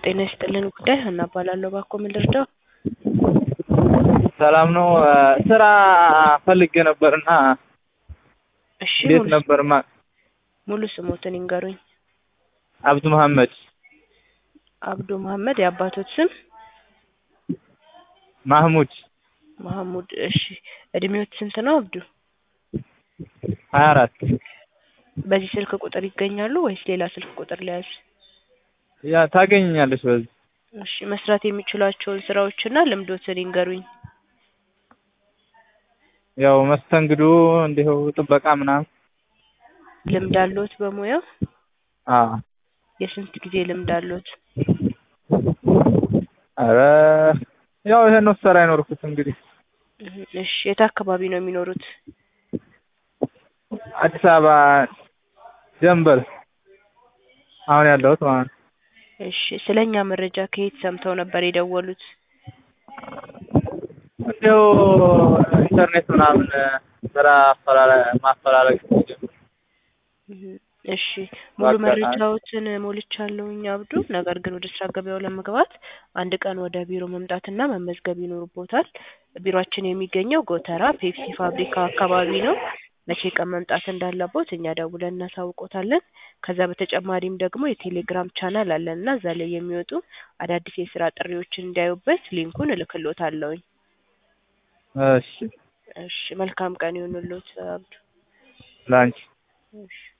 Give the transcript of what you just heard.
ጤና ይስጥልን ጉዳይ ሀና እባላለሁ። እባክዎ ምን ልርዳው? ሰላም ነው። ስራ ፈልጌ ነበርና እሺ እንዴት ሙሉ ነበር? ማ ሙሉ ስሞትን ይንገሩኝ። አብዱ መሐመድ አብዱ መሐመድ የአባቶት ስም? ማህሙድ መሐሙድ። እሺ እድሜዎት ስንት ነው አብዱ? ሀያ አራት በዚህ ስልክ ቁጥር ይገኛሉ ወይስ ሌላ ስልክ ቁጥር ለያዝ? ያ ታገኘኛለች በዚህ እሺ መስራት የሚችሏቸውን ስራዎችና ልምዶትን ይንገሩኝ። ያው መስተንግዶ እንዲሁ ጥበቃ ምናምን ልምድ አለዎት በሙያው? አ የስንት ጊዜ ልምድ አለዎት? ኧረ ያው ይሄን ነው ስራ አይኖርኩት እንግዲህ እህ እሺ የት አካባቢ ነው የሚኖሩት? አዲስ አበባ ደንበል አሁን ያለሁት ማለት ነው። እሺ ስለኛ መረጃ ከየት ሰምተው ነበር የደወሉት? እንዲሁ ኢንተርኔት ምናምን ስራ አፈላለ ማፈላለግ ጀምር እህ እሺ ሙሉ በአጋጣሚ መረጃዎትን ሞልቻለሁኝ አብዱ። ነገር ግን ወደ ስራ ገበያው ለመግባት አንድ ቀን ወደ ቢሮ መምጣትና መመዝገብ ይኖርቦታል። ቢሮአችን የሚገኘው ጎተራ ፔፕሲ ፋብሪካ አካባቢ ነው። መቼ ቀን መምጣት እንዳለቦት እኛ ደውለን እናሳውቆታለን። ከዛ በተጨማሪም ደግሞ የቴሌግራም ቻናል አለን እና እዛ ላይ የሚወጡ አዳዲስ የስራ ጥሪዎችን እንዲያዩበት ሊንኩን እልክልዎታለሁኝ። እሺ እሺ መልካም ቀን ይሁንልዎት አብዱ። ላንቺ እሺ